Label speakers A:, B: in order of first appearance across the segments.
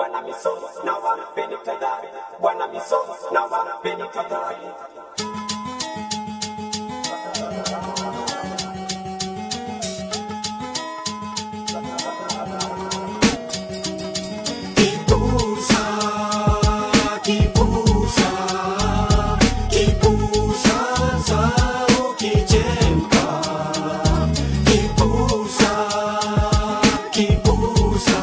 A: Bwana misos na wanapeni tayari, Bwana misos na wanapeni tayari. Kipusa, kipusa, kipusa za ukichemka. Kipusa, kipusa,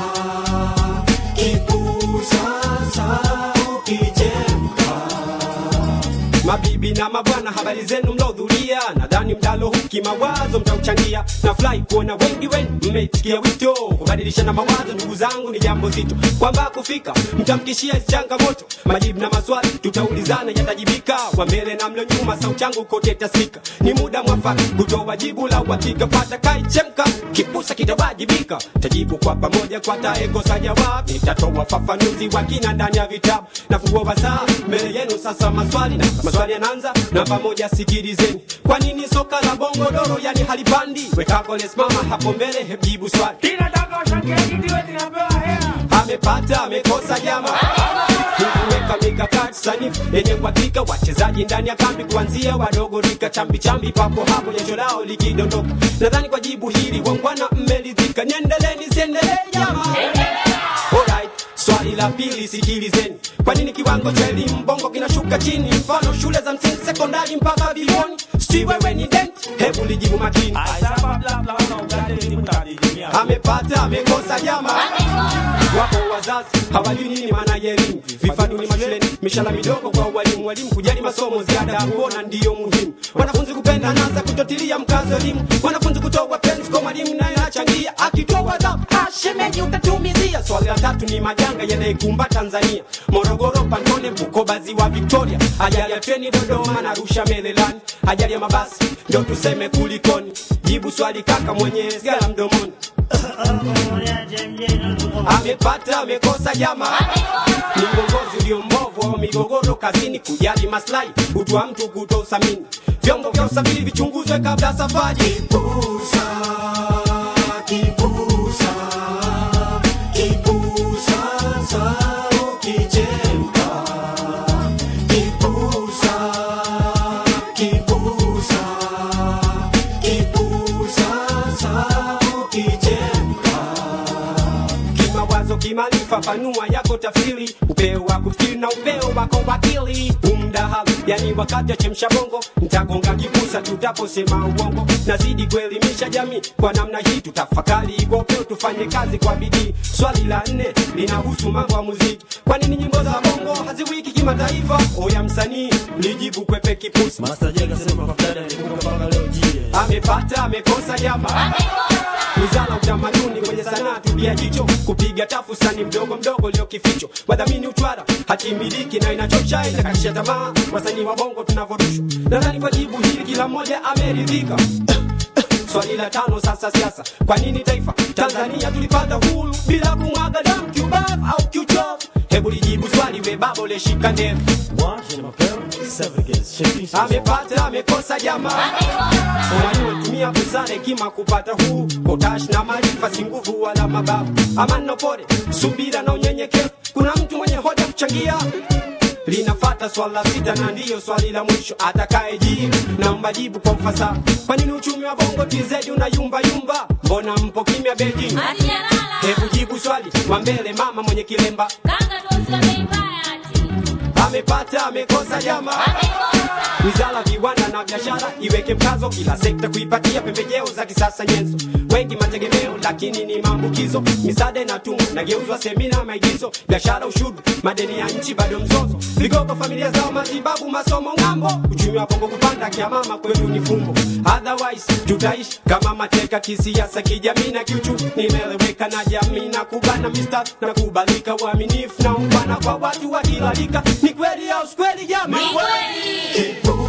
A: kipusa za ukichemka. Mabibi na mabwana, habari zenu mlodhuria, nadhani mdalo huu kimawazo mtauchangia. Nafurahi kuona wengi wenu mmeitikia wito, kubadilishana mawazo. Ndugu zangu, ni jambo zito kwamba kufika mtamkishia changamoto, majibu na maswali tutaulizana, yatajibika kwa mbele na mlo nyuma. Sauti yangu kote tasikika, ni muda mwafaka kutoa jibu la uhakika. Pata kaichemka, kipusa kitawajibika, tajibu kwa pamoja kwa taekosa jawabu. Nitatoa fafanuzi wa kina ndani ya vitabu, nafungua wasaa mbele yenu sasa. Maswali na maswali yanaanza namba moja, sikilizeni. Kwa nini soka la bongo doro yani halipandi? Wekako lesimama hapo mbele, hebu swali
B: Tinataka washangiaji ndiwe tunapewa hela.
A: amepata amekosa jama kuweka mikakati sanifu yenye uhakika wachezaji ndani ya kambi kuanzia wadogo rika chambi chambi papo hapo jasho lao likidondoka nadhani kwa jibu hili wangwana mmeridhika niendeleni siendelee jama Alright, swali la pili sikilizeni kwa nini kiwango cha elimu bongo kinashuka chini mfano shule za msingi sekondari mpaka vioni sijui wewe ni dent hebu lijibu makini
B: Asaba bla bla wana ugande elimu tadidimia.
A: amepata amekosa jama wapo wazazi hawajui nini maana ya elimu vifaduni mashuleni mishahara midogo kwa walimu walimu kujali masomo ziada ya kuona ndiyo muhimu wanafunzi kupenda nasa kutotilia mkazo elimu wanafunzi kutoa penzi kwa mwalimu naye achangia akitoa adhabu ashemeji utatumizia swali la tatu ni majanga yanayeikumba tanzania morogoro pantone bukoba ziwa victoria ajali ya treni dodoma na rusha melelani ajali ya mabasi ndo tuseme kulikoni jibu swali kaka mwenye sigara mdomoni amepata amekosa jama ni uongozi ulio mbovu au migogoro kazini kujali maslahi utu wa mtu kutothamini vyombo vya usafiri vichunguzwe kabla ya safari kipusa kipusa kipusa za ukichemka kipusa kipusa kipusa za ukichemka kimawazo kimaarifa panua yako tafsiri upeo wa kufikiri na upeo wako wakili umdahalo yani wakati wa chemsha bongo ntagonga kipusa tutaposema uongo nazidi kuelimisha jamii kwa namna hii tutafakari kwa upeo tufanye kazi kwa bidii swali la nne linahusu mambo ya muziki kwa nini nyimbo za bongo haziwiki kimataifa oya msanii lijibu kwepe kipusa
C: Master J kasema kwa fulani alikumbuka mpaka leo jie.
A: amepata amekosa jama wizara utamaduni kwenye sanaa tupia jicho kupiga tafu sani mdogo mdogo leo kificho wadhamini utwara hatimiliki na inachosha inakatisha tamaa wasanii wa bongo tunavorushwa nadhani kwa jibu hili kila mmoja ameridhika swali la tano sasa siasa kwa nini taifa tanzania tulipata huru bila kumwaga damu kiubavu au kiuchovu hebu lijibu swali we babo leshika ndevu
C: Moi, je m'appelle Severgez. Checking sur son-
A: amepata amekosa jamaa wanaotumia busara hekima kupata huu kotash na maarifa si nguvu wala mabavu amani na pole subira na unyenyekevu kuna mtu mwenye hoja kuchangia linafata swala la sita na ndiyo swali la mwisho atakaye jibu naomba jibu kwa mfasaha kwa nini uchumi wa bongo tz una yumba yumba mbona mpo kimya beijing hebu jibu swali wa mbele mama mwenye kilemba amepata amekosa jamaa wizara viwanda na biashara iweke mkazo kila sekta kuipatia pembejeo za kisasa nyenzo wengi mategemeo lakini ni maambukizo misaada inatumwa nageuzwa semina maigizo biashara ushuru madeni ya nchi bado mzozo vigogo familia zao matibabu masomo ng'ambo uchumi wa bongo kupanda kiamama kwetu ni fumbo otherwise tutaishi kama mateka kisiasa kijamii na kiuchumi nimeeleweka na jamii na kubana mista na kubalika uaminifu na ungwana kwa watu wa kila rika ni kweli au si kweli jamii
D: Ni kweli.
A: Kipusa